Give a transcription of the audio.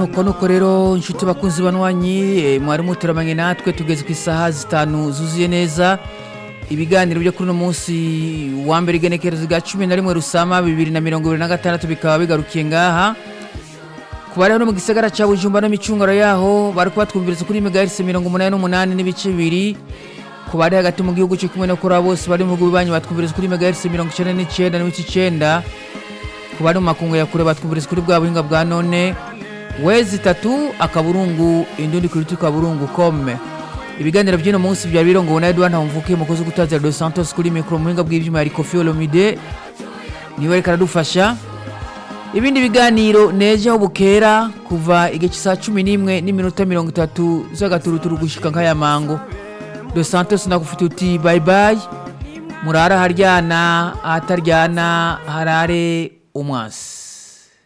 nuko nuko rero inshuti bakunzi banywanyi eh, mwari muteramanye natwe tugeze ku isaha zitanu zuzuye neza ibiganiro byo kuri uno munsi wa mbere igenekerezo rya cumi na rimwe rusama bibiri na mirongo ibiri na gatandatu bikaba bigarukiye ngaha ku bari hano mu gisagara cya bujumba no micungaro yaho bari kubatwumviriza kuri megahertz mirongo umunani n'umunani n'ibice bibiri ku bari hagati mu gihugu cyo kumwe no kuri abo bose bari mu bihugu bibanyi batwumviriza kuri megahertz mirongo icyenda n'icyenda n'ibice icyenda ku bari mu makungu ya kure batwumviriza kuri bwa buhinga bwa none wezi itatu akaburungu indundi kuri tu kaburungu kome ibiganiro by'uno munsi byari birongowe na Edouard Ntawumvuke umukozi w'ugutazira Dos Santos kuri mikoro mu buhinga bw'ibyuma ya Kofi Olomide niwe ariko aradufasha ibindi biganiro neje aho bukera kuva igihe cy'isaha cumi n'imwe n'iminota mirongo itatu z'agaturuturu gushika nk'aya mango Dos Santos nakufite uti bye bye murara haryana ahataryana harare umwasi